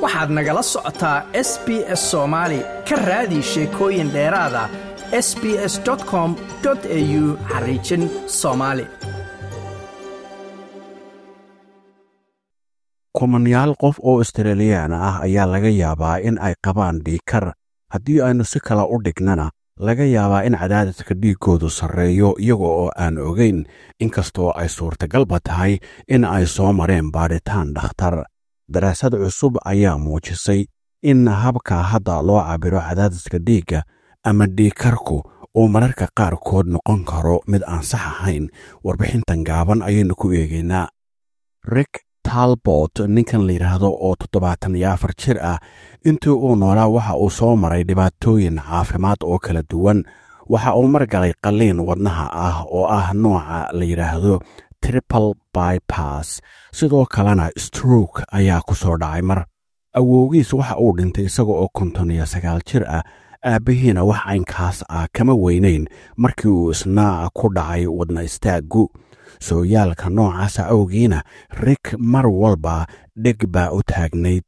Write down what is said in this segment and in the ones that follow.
waxaad nagala socotaa s b s soomaali ka raadi sheekooyin dheeraada s b s com au xariijin soomaali kumanyaal qof oo australiyaan ah ayaa laga yaabaa in ay qabaan dhiikar haddii aynu si kale u dhignana laga yaabaa in cadaadiska dhiiggoodu sarreeyo iyaga oo aan ogayn inkastoo ay suurtagalba tahay in ay soo mareen baadhitaan dhakhtar daraasad cusub ayaa muujisay in habka hadda loo cabiro cadaadiska dhiigga ama dhiikarku uu mararka qaarkood noqon karo mid aan sax ahayn warbixintan gaaban ayaynu ku eegaynaa rik talbot ninkan la yidhaahdo oo toddobaatan iyo afar jir ah intii uu noolaa waxa uu soo maray dhibaatooyin caafimaad oo kala duwan waxa uu margalay qalliin wadnaha ah oo ah nooca la yidhaahdo triple bypass sidoo kalena stroke ayaa ku soo dhacay mar awowgiis waxa uu dhintay isaga oo konton iyo sagaal jir ah aabbihiina wax caynkaas ah kama weynayn markii uu isna ku dhacay wadna istaaggu sooyaalka noocaasa awgiina rik mar walba dheg baa u taagnayd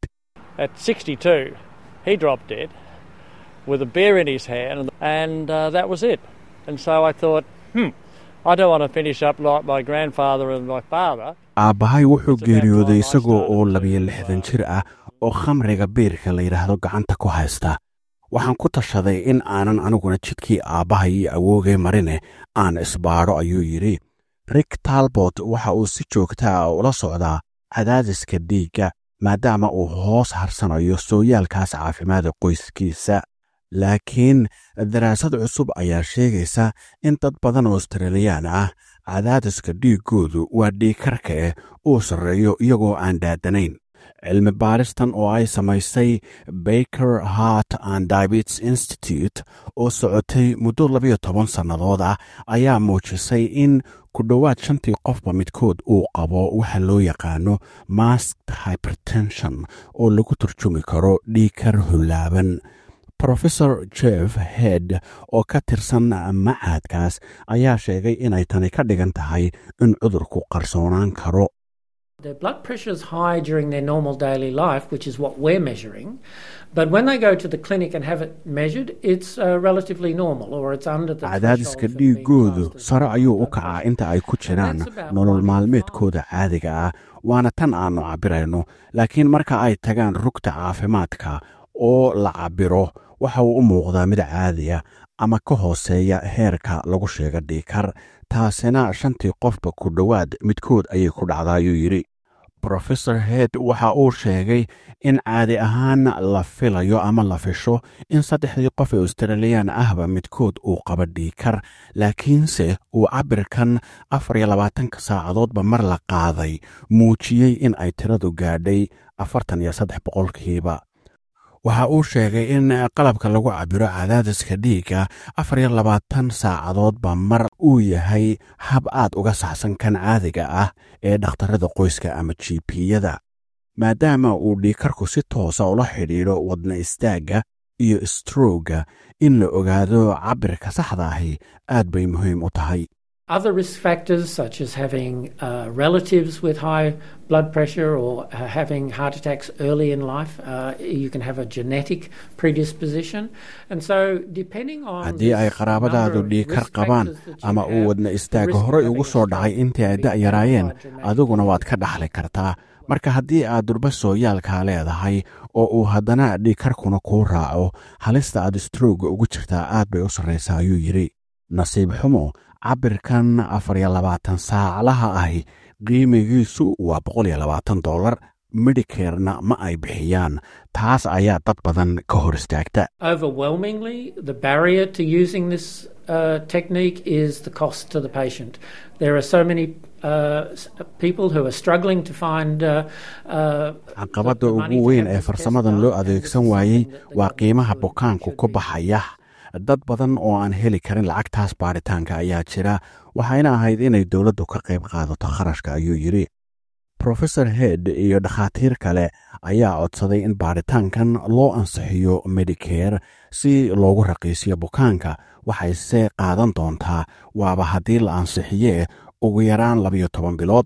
with a beer in his hand, and uh, that was it. And so I thought, hmm, I don't want to finish up like my grandfather and my father. aabbahay wuxuu geeriyooday isagoo oo labiyo lixdan jir ah oo khamriga biirka la yidhaahdo gacanta ku haysta waxaan ku tashaday in aanan aniguna jidkii aabbahay iyo awoogay marine aan isbaadho ayuu yidhi rik talbot waxa uu si joogtaa ula socdaa cadaadiska dhiigga maadaama uu hoos harsanayo sooyaalkaas caafimaada qoyskiisa laakiin daraasad cusub ayaa sheegaysa in dad badan oo australiyaan ah cadaadiska dhiiggoodu waa dhiigkarka eh uu sarreeyo iyagoo aan daadanayn cilmi baaristan oo ay samaysay baker hart and diabetes institute oo socotay muddo labayo toban sannadood ah ayaa muujisay in ku dhowaad shantii qofba midkood uu qabo waxa loo yaqaano masked hypertension oo lagu turjumi karo dhiigkar hullaaban rofesor jeff head oo ka tirsan macaadkaas ayaa sheegay inay tani ka dhigan tahay in cudurku qarsoonaan karo Their blood pressure is high during their normal daily life, which is what we're measuring. But when they go to the clinic and have it measured, it's uh, relatively normal or it's under the cadaadiska dhiiggoodu sare ayuu u kacaa inta ay ku jiraan nolol maalmeedkooda caadiga ah waana tan aannu cabbirayno laakiin marka ay tagaan rugta caafimaadka oo la cabbiro waxa uu u muuqdaa mid caadiya ama ka hooseeya heerka lagu sheega dhiikar taasina shantii qofba ku dhowaad midkood ayay ku dhacdaa ayuu yidhi rofesor head waxa uu sheegay in caadi ahaan la filayo ama la fisho in saddexdii qof ee australiyaan ahba midkood uu qaba dhiikar laakiinse uu cabbirkan afar iyo labaatanka saacadoodba mar la qaaday muujiyey in ay tiradu gaadhay afartan iyo saddex boqolkiiba waxa uu sheegay in qalabka lagu cabiro cadaadiska dhiigga afar iyo labaatan saacadoodba mar uu yahay hab aad uga saxsan kan caadiga ah ee dhakhtarada qoyska ama jipiyada maadaama uu dhiikarku si toosa ula xidhiidho wadna istaagga iyo strooga in la ogaado cabbirka saxda ahi aad bay muhiim u tahay Other risk factors, such as having uh, relatives with high blood pressure or uh, having heart attacks early in life, uh, you can have a genetic predisposition. And so, depending on haddii ay qaraabadaadu dhiikar qabaan ama uu wadna istaaga horey ugu soo dhacay intii ay da'yaraayeen adiguna waad ka dhaxli kartaa marka haddii aad durba sooyaalkaa leedahay oo uu haddana dhiikarkuna kuu raaco halista aad strooga ugu jirtaa aad bay u sarraysaa ayuu yidhi nasiib xumo cabbirkan afar iyo labaatan saaclaha ahi qiimigiisu waa boqol iyo labaatan dollar medicarena ma ay bixiyaan taas ayaa dad badan ka hor istaagta Overwhelmingly, the barrier to using this uh, technique is the cost to the patient. There are so many uh, s- people who are struggling to find. Uh, uh, caqabadda ugu weyn ee farsamadan loo adeegsan waayey waa qiimaha bukaanku ku baxaya dad badan oo aan heli karin lacagtaas baadhitaanka ayaa jira waxayna ahayd inay dowladdu ka qayb qaadato kharashka ayuu yidhi rofesor head iyo dhakhaatiir kale ayaa codsaday in baadhitaankan loo ansixiyo medicare si loogu raqiisiyo bukaanka waxayse qaadan doontaa waaba haddii la ansixiyee ugu yaraan labayo toban bilood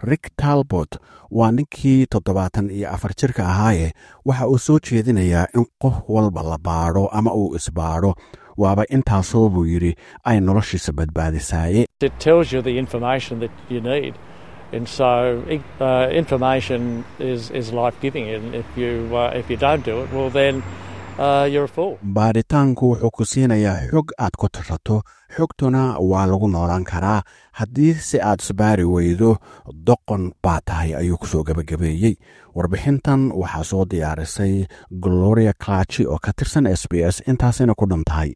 rick talbot waa ninkii toddobaatan iyo afar jirka ahaaye waxa uu soo jeedinayaa in qof walba la baadho ama uu isbaadho waaba intaasoo buu yidhi ay noloshiisa badbaadisaaye It tells you the information that you need. And so uh, information is, is life giving. And if you, uh, if you don't do it, well, then uh, you're a fool. baadhitaanku wuxuu ku siinayaa xog aad ku tashato xogtuna waa lagu noolaan karaa haddii si aad isbaari weydo doqon baa tahay ayuu kusoo gebagabeeyey warbixintan waxaa soo diyaarisay gloria clachi oo ka tirsan s b s intaasina ku dhan tahay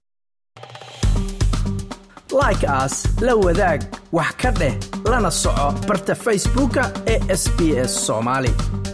like aas la wadaag wax ka dheh lana soco barta facebooka ee sb s soomaali